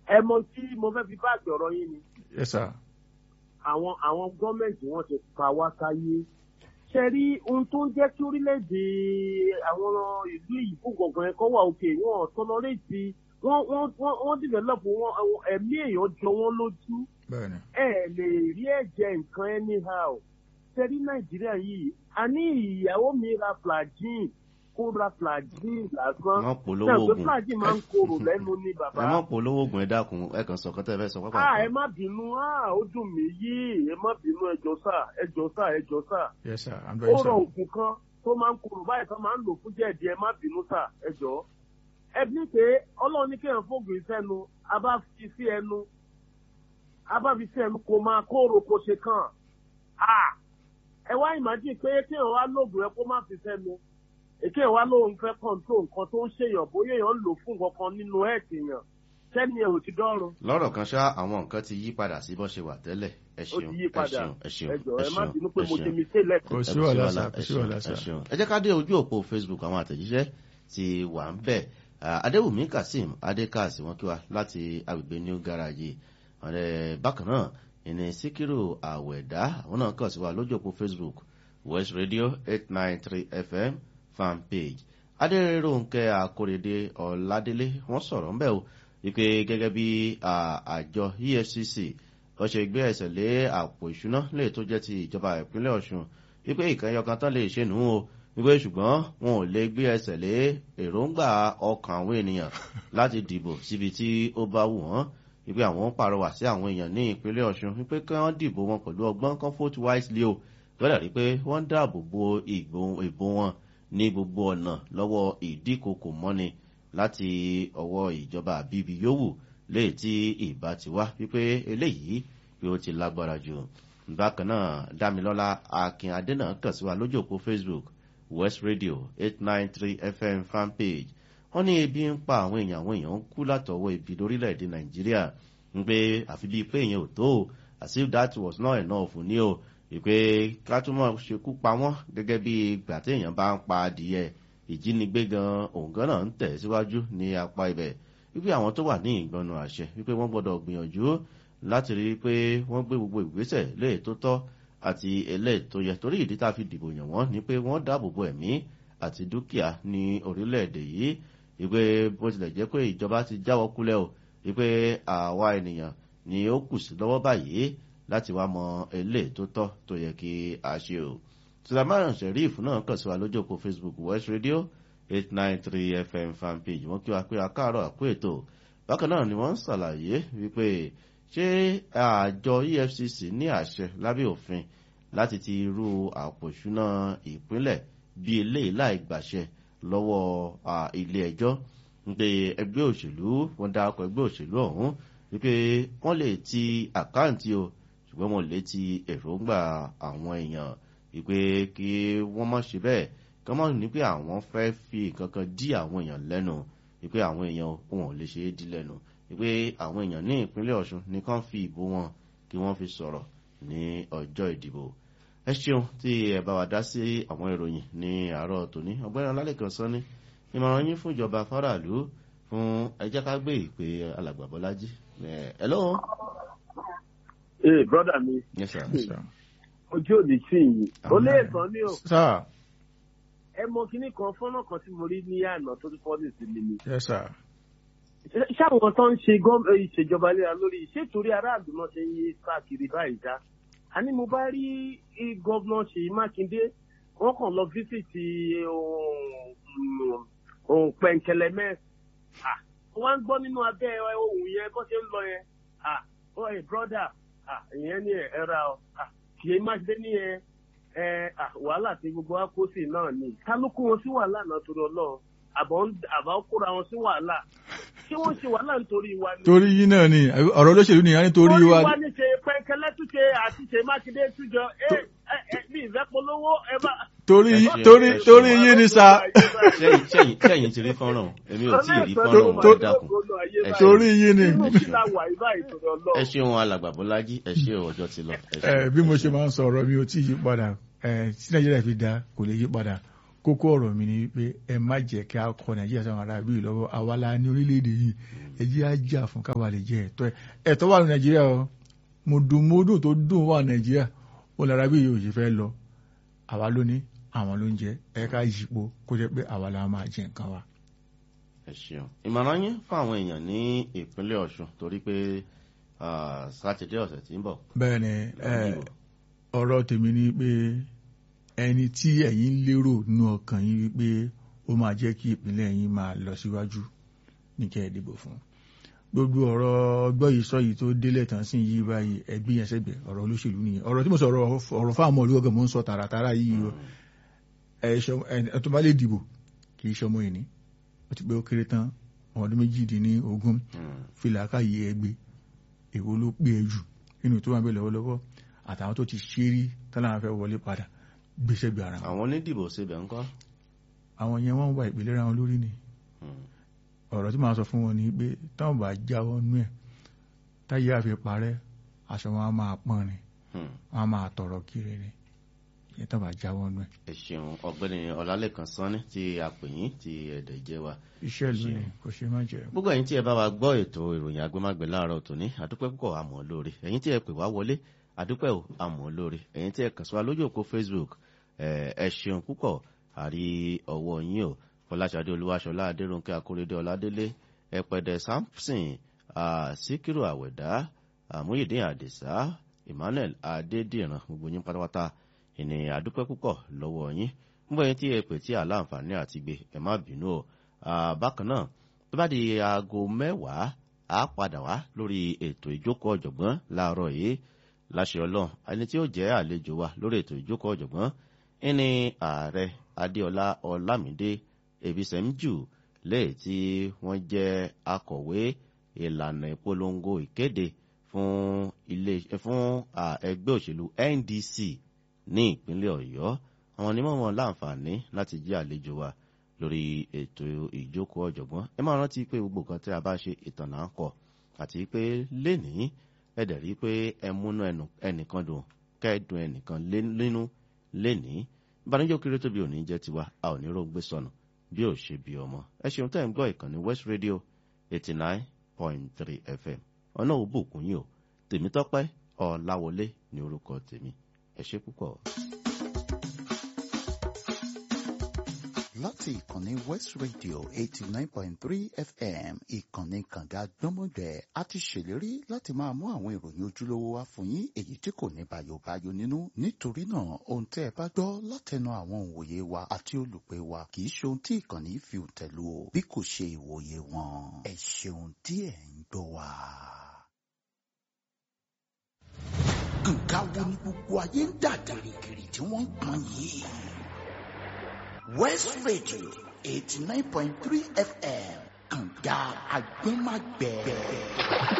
ẹ mọ tí mo fẹ́ fi báàgì ọ̀rọ̀ yín ni yes sir àwọn àwọn gọ́ọ̀mẹ̀ntì wọn ti pa wá sáyé ṣe rí ohun tó ń jẹ́ kí orílẹ̀-èdè àwọn ìlú ìyíkó gbọ̀ngàn ẹ̀kọ́ wà òkè wọn tọ́lọ́rẹ́tì wọ́n wọ́n wọ́n wọ́n dìvẹ́lọ́pù wọn àwọn ẹ̀mí èèyàn jọ wọ́n lójú bẹ́ẹ̀ni ẹ lè rí ẹ̀jẹ̀ nǹkan anyhow ṣe rí nàìjíríà yìí a ní ìyàwó mi ra flagin kó ra flagin lásán Wọ́n polówó Ṣé o pé oògùn. flagin máa ń korò lẹ́nu ní bàbá ẹ mọ̀ polówó oògùn ẹ dákun ẹ kàn sọ kọ́tẹ́ fẹ́ sọ pápá. ah ẹ má bínú ah ó dùn mí yìí ẹ má bínú ẹjọ sá ẹjọ sá ẹjọ sá yes sir i'm ó very rọ sorry òògùn kan tó máa ń korò báyìí kan máa ń lò fún jẹ̀dí ẹ má bínú sá ẹjọ ẹ bí pé ọlọ́run ní kéèyàn fóògùn ìsẹ́nu a bá fi sí ẹnu a bá fi sí ẹnu kò máa kóró kò ṣe kàn ah ẹ wá ìmájì pé kéèyàn wá lóògùn ẹ kó má fi sẹ́nu èké wa lóun fẹ́ kọ́ńtró nǹkan tó ń ṣèyàn bóyá èèyàn ń lò fún nǹkan kan nínú ẹ̀ẹ́dì èèyàn sẹ́ni ẹ̀ ò ti dọ́rùn. lọ́rọ̀ kan ṣá àwọn nǹkan ti yí padà sí bó ṣe wà tẹ́lẹ̀ ẹ ó ṣeun ti yí ẹ padà ṣeun ẹ ṣeun ẹ jọ̀ọ́ ẹ ẹ má ṣeun bínú pé ẹ mo ṣe ṣeun. mistake lẹ́kọ̀ọ́. kò Ẹ sí kò wàhálà wàhálà, sir kò ẹ sí ṣeun, wàhálà ẹ sir ṣeun. ẹ jẹ́ ká dé ojú òpó facebook àwọn àtẹ̀jíṣẹ́ ti wà ń bẹ̀ Ah, adéwùmí kazeem adékàsí wọn kí wa láti agbègbè new garage ọ̀rẹ́ bákan náà ìní síkírù àwẹ̀dá àwọn náà kàn sí wa lójú òpó facebook west radio eight nine three fm fan page adéròǹkẹ́ akórèdé ọ̀ládélé wọ́n sọ̀rọ̀ ń bẹ̀ o wípé gẹ́gẹ́ bí ah, àjọ efcc wọ́n ṣe gbé ẹsẹ̀ lé àpò ìṣúná lè tó jẹ́ ti ìjọba ìpínlẹ̀ ọ̀ṣun wípé ìkànnì ọkàn tán lè ṣe nù ú o wípé ṣùgbọ́n wọn ò lè gbé ẹsẹ̀ lé èròǹgbà ọkàn àwọn ènìyàn láti dìbò síbi tí ó bá wù wọ́n wípé àwọn ń pàrọwà sí àwọn èèyàn ní ìpínlẹ̀ ọ̀ṣun wípé kí wọ́n dìbò wọn pẹ̀lú ọgbọ́n kan vote wisely o gbọ́dọ̀ rí pé wọ́n ń dáàbò bo ìbò ìbò wọn ní gbogbo ọ̀nà lọ́wọ́ ìdíkòkò mọ́ni láti ọwọ́ ìjọba àbíbi yòówù léè tí ìbá ti wá wípé eléyìí yóò ti lágbára jù bákan náà dámilọ́lá akin adénà kàn sí wa lójú òpó facebook west radio eight nine three fm fanpage wọ́n ní ebi ń pa àwọn èèyàn àwọn èèyàn ń kú látọwọ́ ibi lórílẹ̀‐èdè nàìjíríà ń pé àfi bíi pé èèyàn ò tó o as if that was not enough ní o ìpè ká tún mọ̀ ṣekú pa wọ́n gẹ́gẹ́ bí ìgbà téèyàn bá ń pa adìyẹ ìjínigbé gan òǹgán náà ń tẹ̀ síwájú ní apá ibẹ̀ wípé àwọn tó wà ní ìgbọnnu àṣẹ wípé wọ́n gbọ́dọ̀ gbìyànjú láti rí i pé wọ́n gbé gbogbo ìgbésẹ̀ léè tó tọ́ àti eléè tó yẹ torí ìdí tá a fi dìbò yàn wọ́n ni pé wọ́n dáàbò bo ẹ̀mí àti dúkìá ní orílẹ̀-èdè yìí wípé bó tilẹ̀ jẹ́ pé ìjọba ti jáwọ́ kúlẹ̀ o wípé àwa ènìyàn ni ó kù sí lọ́wọ́ báyìí láti wá mọ eléè tó tọ́ tó yẹ kí a ṣe o sulaiman sheriff náà kàn sí wa lójú òpó facebook west radio eight nine three fm fanpage wọ́n kí wa pé akáàárọ̀ àpò ètò bákan náà ni wọ́n ń ṣàlàyé wípé ṣé àjọ efcc ní àṣẹ lábẹ́ òfin láti ti irú àpò ìṣúná ìpínlẹ̀ bí eléyìí láì gbàṣẹ lọ́wọ́ ilé ẹjọ́ wípé ẹgbẹ́ òṣèlú wọn darapọ̀ ẹgbẹ́ òṣèlú ọ̀hún wípé wọ́n lè ti àkáǹtì o ṣùgbọ́n wọn lè ti èròǹgbà àwọn èèyàn wípé kí wọ́n má ṣe bẹ́ẹ̀ kí wọ́n má ní pé àwọn fẹ́ fi nǹkan kan dí àwọn èèyàn lẹ́nu wípé àwọn èèyàn wọn ò lè ṣe é dí lẹ́nu wípé àwọn èèyàn ní ìpínlẹ̀ ọ̀ṣun ní kàn fi ìbò wọn kí wọ́n fi sọ̀rọ̀ ní ọjọ́ ìdìbò ẹ ṣeun tí ẹ bá wa dá sí àwọn ìròyìn ní àárọ̀ tòní ọgbẹ́ni ọlálẹ́kan sọ ní ìmọ̀ràn yín fún ìjọba faraàlú fún ẹjẹ́ ká gbé ìpè alàgbà bọ́lájí ẹ lọ́wọ́. ee brọ́dà mi yes sir. Yes, sir. ojú òní sí yìí ó lé ẹ̀sán ní o sir ẹ mọ kinní kan fọ́nà kan tí mo rí ní àná tó ti fọ́ọ̀lì sí mi ni yes sir ṣáwọn tó ń ṣe gọ́m- eh, ìṣèjọba léra lórí ṣètòrí aráàlú náà ṣe ń yí káàkiri báyìí já àní mo bá rí i gọ́vnà ṣèyí mákindé wọ́n kàn lọ fíṣítì ohun pẹ̀ǹkẹ̀lẹ̀mẹ́ wọ́n á ń gbọ́ nínú abẹ́ ohun yẹn bó ṣe ń lọ yẹn ah oh hey brother ah ìyẹn ní ẹ ra ọ ah ṣèyí mákindé ní ẹ ẹ ah wàhálà tí gbogbo wa kó sí náà ni kálukú wọn sí wàhálà náà torí ọlọ́run àbọ̀ ń àbá kóra wọn sí wàhálà ṣé wọ́n ṣe wàhálà nítorí wa ni. torí yín náà ni ọ̀rọ̀ olóṣèlú nìyá nítorí torí wa wa ní ṣe pẹ́ńkẹ́lẹ́ túnṣe àti ṣe mákindé túnjọ ẹ ẹ ẹ bí ìfẹ́polówó ẹ bá. torí Ẹ yín ṣe- torí ẹ ṣe torí wàhálà. yín ni sa sẹ́yìn sẹ́yìn sẹ́yìn ti rí fọ́nrán èmi ò tí ì rí fọ́nrán wọn ẹ dákun ẹ ṣe- torí yín ni nínú kí la wà yìí báyìí torí ẹ ọlọ́run. ṣeun alàgbà bọ́lájí ẹ ṣe ọjọ́ ti lọ. ẹ ṣeun. ẹ bí mo ṣe máa ń sọ ọ̀rọ̀ mi ò tí ì yí padà ẹ tí nàìjíríà fi dá kò lè yí padà kókó ọ̀rọ̀ mi ni pé ẹ má jẹ́ kí a kọ nàìjíríà sáwọn ará bíi lọ́wọ́ àwa la ní orílẹ̀-èdè yìí ẹ jẹ́ á jà fún káwa lè jẹ ẹ̀tọ́ ẹ̀ ẹ̀tọ́ wà ní nàìjíríà o mùdùmùdù tó dùn wà nàìjíríà ó lára bí yóò ṣe fẹ́ lọ àwa ló ní àwọn ló ń jẹ ẹ ká yípo kó jẹ́ pé àwa la máa jẹ nǹkan wa. ẹ ṣeun ìmọ̀ràn yín fún àwọn èèyàn ní ìpínlẹ̀ ọ̀ṣun torí pé ah, sátidé ọ̀sẹ̀ tí ń bọ̀ bẹ́ẹ̀ ni ẹ, lọ́dún ìbò. ọ̀rọ̀ tèmi ni pé ẹni tí ẹ̀yin ń lérò nínú ọkàn yín wípé ó máa jẹ́ kí ìpínlẹ̀ yín máa lọ síwájú ní kẹ́ ẹ dìbò fún gbogbo ọ̀rọ̀ gbọ́ yìí sọ yìí tó délẹ̀ tán sí yìí báyìí ẹgbẹ́ yẹn sẹ́gbẹ̀ ọ̀rọ̀ olóṣèlú nìyẹn ọ̀rọ̀ tí mo sọ ọ̀rọ̀ ọ̀rọ̀ fáwọn ọmọ olúwọ́gàn mo ń sọ tààràtàrà yìí o ẹ ṣọ- ẹ- ẹ tó bá lè dìbò kì í ṣọmọ ìní ó ti pé ó kéré tán ọmọ ọdún méjìdínlógún Mm. fìlà káyé ẹgbẹ́ èwo ló pé ẹ jù nínú tó wà bẹ́ẹ̀ lọ́wọ́lọ́wọ́ àtàwọn tó ti ṣe rí tọ́lá fẹ́ wọlé padà gbéṣẹ́ gbé ara wọn. àwọn onídìbò síbẹ̀ ńkọ́ àwọn yẹn wọ́n wà ìpìlẹ̀ ra wọn lórí ni Mm. ọ̀rọ̀ tí màá sọ fún wọn ni pé táwọn bá jáwọ́ nú ẹ̀ táyé àfi parẹ́ aṣọ wọn á máa pọ́n ni Mm. wọn á máa tọ̀rọ̀ kiri ni ìyẹn táwọn bá jáwọ́ nú ẹ̀. ẹ ṣeun ọ̀gbẹ́ni ọlálẹ́kan sanni tí a pè yín tí ẹ̀dẹ̀ jẹ́ wa iṣẹ́ ìlú ni kò ṣe má jẹ́. gbogbo ẹ̀yin tí ẹ bá wa gbọ́ ètò ìròyìn agbémágbé láàárọ̀ tòní àdúpẹ́ púpọ̀ àmọ́ lóore ẹ̀yin tí ẹ pè wá wọlé àdúpẹ́ ò àmọ́ lóore ẹ̀yin tí ẹ kàn sí wa lójú òpó facebook ẹ ẹ ṣeun púpọ̀ àrí ọwọ́ yín o fọláṣadé olúwaṣọlá adéròǹkẹ́ akóredé ọládélé ẹpẹdẹ samson ah, síkírù àwẹ̀dá àmúyèdè àdìsá emmanuel adédìran gbogbo yín pátápátá ìní àdúpẹ́ púpọ̀ lọ́wọ́ yín gbogbo ẹ̀yin tí ẹ pè tí àláǹfààní àti gbé ẹ má bínú o Ah, bákan náà tó bá di aago mẹ́wàá á padà wá lórí ètò ìjókòó ọ̀jọ̀gbọ́n láàárọ̀ yìí láṣẹ ọlọ́run ẹni tí ó jẹ́ àlejò wa lórí ètò ìjókòó ọ̀jọ̀gbọ́n ẹni ààrẹ adéọlá ọlámídé ebisẹ́mjù lẹ́yìn tí wọ́n jẹ́ akọ̀wé ìlànà ìpolongo ìkéde fún ilé fún ah, ẹgbẹ́ òṣèlú ndc ní ìpínlẹ̀ ọ̀yọ́ àwọn onímọ̀ wọn láǹfààní láti jẹ́ àlejò wa lórí ètò ìjókòó ọ̀jọ̀gbọ́n ẹ máa rántí pé gbogbo nǹkan tí a bá ṣe ìtàn náà ń kọ àti pé lénìí ẹ dẹ̀ rí pé ẹ múnú ẹnu- ẹnìkan dùn kẹ́ẹ̀dùn ẹnìkan lé- nínú lénìí ìbànújẹ́ kéré tóbi òní jẹ́ tiwa a ò ní rógbé sọnù bí ò ṣe bí ọmọ ẹ ṣeun tẹ́ ń gbọ́ ìkànnì west radio eighty nine point three fm ọ̀nà òbùkún yìí o tèmítọ́pẹ́ ọ̀làwọlé ní orúkọ tèmi ẹ ṣe púpọ̀. láti ìkànnì west radio eighty nine point three fm ìkànnì kànga gbọ́mọgbẹ́ a ti ṣèlérí láti máa mú àwọn ìròyìn ojúlówó wá fún yín èyí tí kò ní bàyòbáyò nínú nítorí náà ohun tẹ́ ẹ bá gbọ́ látẹnu àwọn òǹwòye wa àti olùpẹ̀ wa kì í ṣe ohun tí ìkànnì fi tẹ̀lú o bí kò ṣe ìwòye wọn ẹ ṣeun tí ẹ ń gbọ́ wa. nǹkan wo ni gbogbo ayé ń dà gìrìgìrì tí wọ́n ń pọn yìí. West Radio 89.3 FM. Kànga Agbẹ́magbẹ́.